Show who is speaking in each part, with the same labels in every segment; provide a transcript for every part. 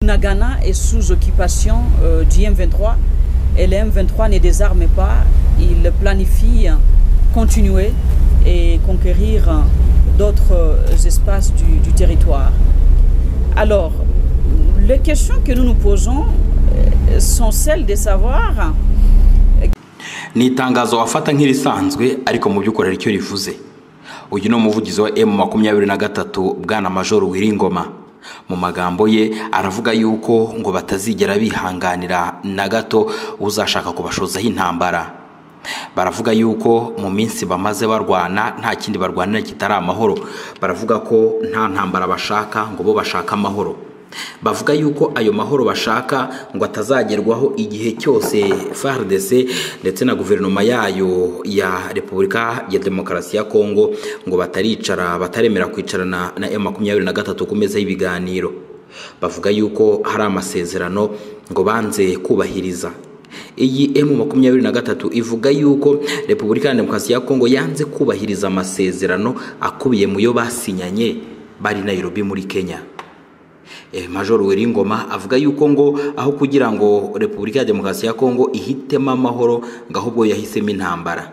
Speaker 1: Ghana est sous occupation euh, du M23 et le M23 ne désarme pas. Il planifie continuer et conquérir d'autres espaces du, du territoire. Alors, les questions que nous nous posons sont celles de savoir
Speaker 2: ni itangazo wafata nk'irisanzwe ariko mu by'ukuri ari cyo rivuze uyu ni umuvugizi wa emu makumyabiri na gatatu bwana majoro wiringoma mu magambo ye aravuga yuko ngo batazigera bihanganira na gato uzashaka kubashozaho intambara baravuga yuko mu minsi bamaze barwana nta kindi barwanira kitari amahoro baravuga ko nta ntambara bashaka ngo bo bashaka amahoro bavuga yuko ayo mahoro bashaka ngo atazagerwaho igihe cyose FARDC ndetse na guverinoma yayo ya repubulika ya demokarasi ya kongo ngo bataricara bataremera kwicarana na m makumyabiri na gatatu ku meza y'ibiganiro bavuga yuko hari amasezerano ngo banze kubahiriza iyi m makumyabiri na gatatu ivuga yuko repubulika ya demokarasi ya kongo yanze kubahiriza amasezerano akubiye mu yo basinyanye bari Nairobi muri kenya majoro Weringoma avuga yuko ngo aho kugira ngo repubulika ya demokarasi ya kongo ihitemo amahoro ngo ahubwo yahisemo intambara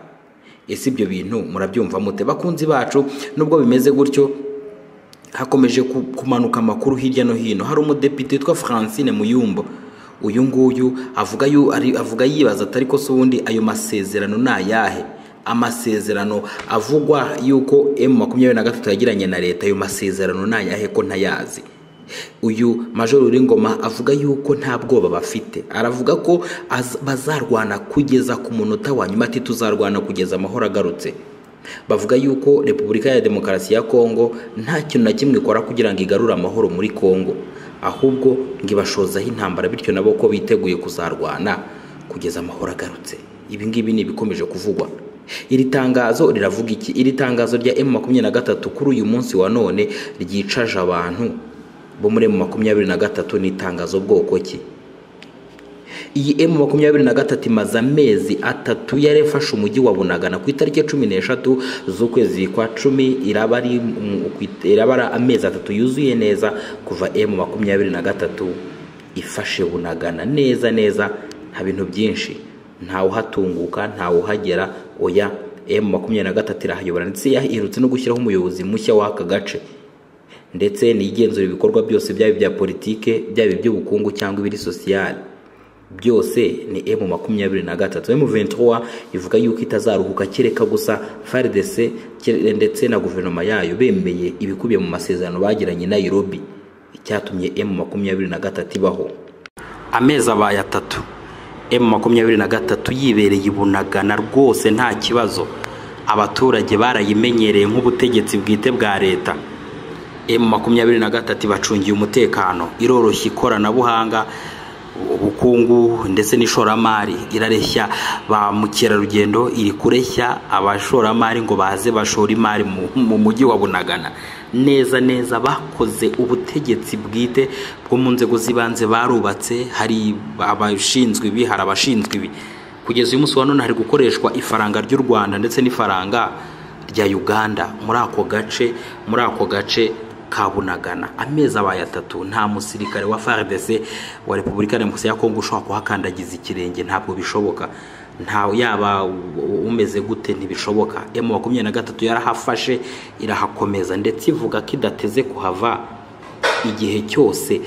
Speaker 2: ese ibyo bintu murabyumva mute bakunzi bacu nubwo bimeze gutyo hakomeje kumanuka amakuru hirya no hino hari umudepite witwa francine muyumbo uyu nguyu avuga avuga yibaza atari ko se ubundi ayo masezerano ni ayahe amasezerano avugwa yuko emu makumyabiri na gatatu yagiranye na leta ayo masezerano ni ayahe ko ntayazi uyu majoro Ngoma avuga yuko nta bwoba bafite aravuga ko bazarwana kugeza ku munota wa nyuma ati tuzarwana kugeza amahoro agarutse bavuga yuko repubulika ya demokarasi ya kongo nta kintu na kimwe ikora kugira ngo igarure amahoro muri kongo ahubwo ngo ibashozaho intambara bityo nabo ko biteguye kuzarwana kugeza amahoro agarutse ibi ngibi ni ibikomeje kuvugwa iri tangazo riravuga iki iri tangazo rya emu makumyabiri na gatatu kuri uyu munsi wa none ryicaje abantu bo muri emu makumyabiri na gatatu ni itangazo bwoko ki iyi emu makumyabiri na gatatu imaze amezi atatu yari ifashe umujyi wa bunagana ku itariki cumi n'eshatu z'ukwezi kwa cumi iraba ari amezi atatu yuzuye neza kuva emu makumyabiri na gatatu ifashe bunagana neza neza nta bintu byinshi ntawuhatunguka ntawuhagera oya emu makumyabiri na gatatu irahayobora ndetse yaherutse no gushyiraho umuyobozi mushya w'aka gace ndetse nigenzura ibikorwa byose byaba ibya politike byaba iby'ubukungu cyangwa ibiri sosiyali byose ni emu makumyabiri na gatatu emu ventura ivuga yuko itazaruhuka kereka gusa frdc ndetse na guverinoma yayo bemeye ibikubiye mu masezerano bagiranye i nairobi icyatumye emu makumyabiri na gatatu ibaho amezi abaye atatu emu makumyabiri na gatatu yibereye ibunagana rwose nta kibazo abaturage barayimenyereye nk'ubutegetsi bwite bwa leta emu makumyabiri na gatatu ibacungiye umutekano iroroshya ikoranabuhanga ubukungu ndetse n'ishoramari irareshya ba mukerarugendo iri kureshya abashoramari ngo baze bashore imari mu mujyi wa bunagana neza neza bakoze ubutegetsi bwite bwo mu nzego z'ibanze barubatse hari abashinzwe ibi hari abashinzwe ibi kugeza uyu munsi wa none hari gukoreshwa ifaranga ry'u rwanda ndetse n'ifaranga rya uganda muri ako gace muri ako gace kabunagana amezi abaye atatu nta musirikare wa fardc wa repubulika demokarasi ya kongo ushobora kuhakandagiza ikirenge ntabwo bishoboka ntawe yaba umeze gute ntibishoboka emu makumyabiri na gatatu yarahafashe irahakomeza ndetse ivuga ko idateze kuhava igihe cyose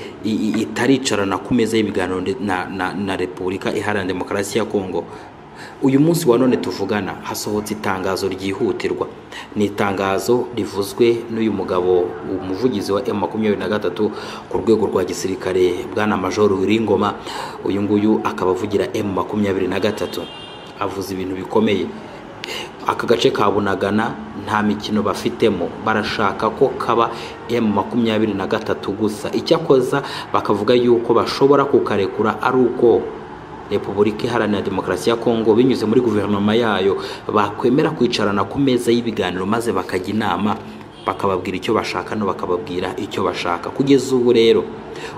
Speaker 2: itaricarana ku meza y'ibiganiro na, na, na repubulika iharanira demokarasi ya kongo uyu munsi wa none tuvugana hasohotse itangazo ryihutirwa ni itangazo rivuzwe n'uyu mugabo umuvugizi wa emu makumyabiri na gatatu ku rwego rwa gisirikare bwana majoro wiringoma uyu nguyu akaba avugira emu makumyabiri na gatatu avuze ibintu bikomeye aka gace ka bunagana nta mikino bafitemo barashaka ko kaba emu makumyabiri na gatatu gusa icyakoza bakavuga yuko bashobora kukarekura ari uko repubulika iharanira demokarasi ya kongo binyuze muri guverinoma yayo bakwemera kwicarana ku meza y'ibiganiro maze bakajya inama bakababwira icyo bashaka no bakababwira icyo bashaka kugeza ubu rero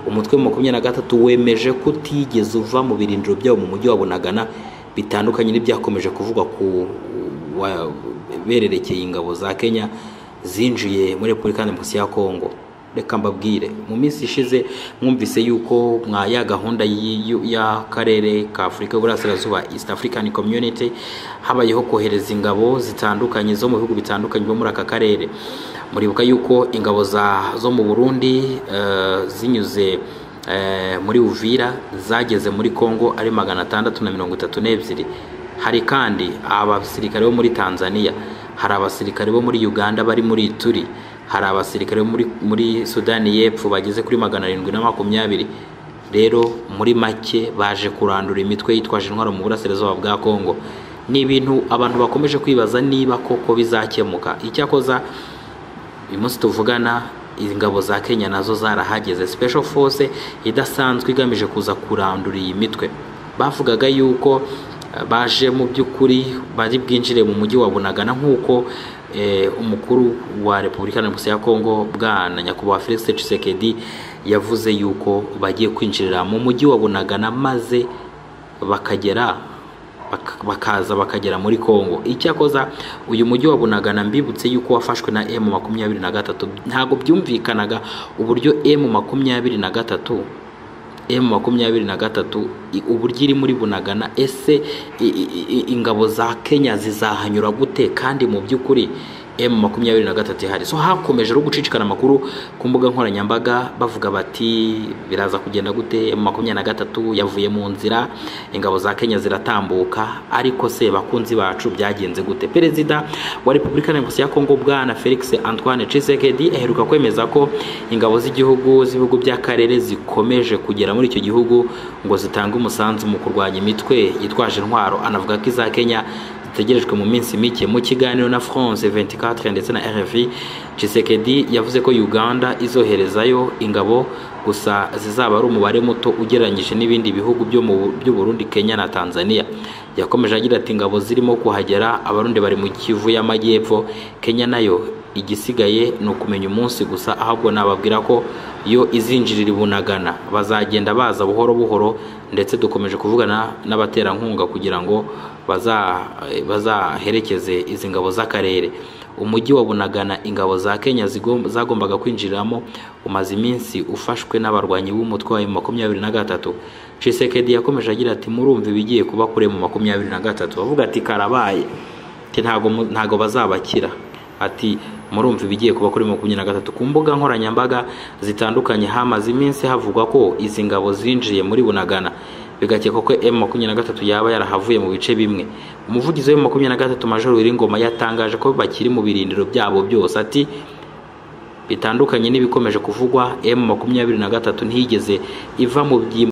Speaker 2: umutwe wa makumyabiri na gatatu wemeje kutigeze uva mu birindiro byabo mu mujyi wa bunagana bitandukanye n'ibyakomeje kuvugwa ku bererekeye ingabo za kenya zinjiye muri repubulika ya demokarasi ya kongo reka mbabwire mu minsi ishize mwumvise yuko mwa ya gahunda y'akarere ka afurika y'uburasirazuba east african community habayeho kohereza ingabo zitandukanye zo mu bihugu bitandukanye byo muri aka karere muribuka yuko ingabo zo mu burundi zinyuze muri uvira zageze muri congo ari magana atandatu na mirongo itatu n'ebyiri hari kandi abasirikare bo muri tanzania hari abasirikare bo muri uganda bari muri ituri hari abasirikare bo muri sudani y'epfo bageze kuri magana arindwi na makumyabiri rero muri make baje kurandura imitwe yitwaje intwaro mu burasirazuba bwa congo ni ibintu abantu bakomeje kwibaza niba koko bizakemuka icyakoza uyu munsi tuvugana ingabo za kenya nazo zarahageze special force idasanzwe igamije kuza kurandura iyi mitwe bavugaga yuko baje mu by'ukuri bari bwinjire mu mujyi wa bunagana nk'uko umukuru wa repubulika demokarasi ya kongo bwana nyakubahwa felix tshisekedi yavuze yuko bagiye kwinjirira mu mujyi wa bunagana maze bakagera bakaza bakagera muri congo icyakoza uyu mujyi wa bunagana mbibutse yuko wafashwe na emu makumyabiri na gatatu ntabwo byumvikanaga uburyo emu makumyabiri na gatatu emu makumyabiri na gatatu uburyo iri muri bunagana ese ingabo za kenya zizahanyura gute kandi mu by'ukuri emu makumyabiri na gatatu ihari so hakomeje no gucicikana amakuru ku mbuga nkoranyambaga bavuga bati biraza kugenda gute emu makumyabiri na gatatu yavuye mu nzira ingabo za kenya ziratambuka ariko se bakunzi bacu byagenze gute perezida wa repubulika demokarasi ya kongo bwana felix antoine tshisekedi aheruka kwemeza ko ingabo z'igihugu z'ibihugu by'akarere zikomeje kugera muri icyo gihugu ngo zitange umusanzu mu kurwanya imitwe yitwaje intwaro anavuga ko iza kenya zitegerejwe mu minsi mike mu kiganiro na france 24 ndetse na rfi cisekedi yavuze ko uganda izoherezayo ingabo gusa zizaba ari umubare muto ugereranyije n'ibindi bihugu byo burundi kenya na tanzania yakomeje agira ati ingabo zirimo kuhagera abarundi bari mu kivu y'amajyepfo kenya nayo igisigaye ni ukumenya umunsi gusa ahubwo nababwira ko iyo izinjirira ibunagana bazagenda baza buhoro buhoro ndetse dukomeje kuvugana n'abaterankunga kugira ngo bazaherekeze izi ngabo z'akarere umujyi wa bunagana ingabo za kenya zagombaga kwinjiriramo umaze iminsi ufashwe n'abarwanyi b'umutwe wa makumyabiri na gatatu cisekedi yakomeje agira ati murumva ibigiye kuba kure mu makumyabiri na gatatu bavuga ati karabaye ntago bazabakira ati murumva ibigiye kuba kuri makumyabiri na gatatu ku mbuga nkoranyambaga zitandukanye hamaze iminsi havugwa ko izi ngabo zinjiye muri bunagana bigakekwa ko emu makumyabiri na gatatu yaba yarahavuye mu bice bimwe umuvugizi wa makumyabiri na gatatu majoro w'iringoma yatangaje ko bakiri mu birindiro byabo byose ati bitandukanye n'ibikomeje kuvugwa emu makumyabiri na gatatu ntiyigeze iva mu byimbo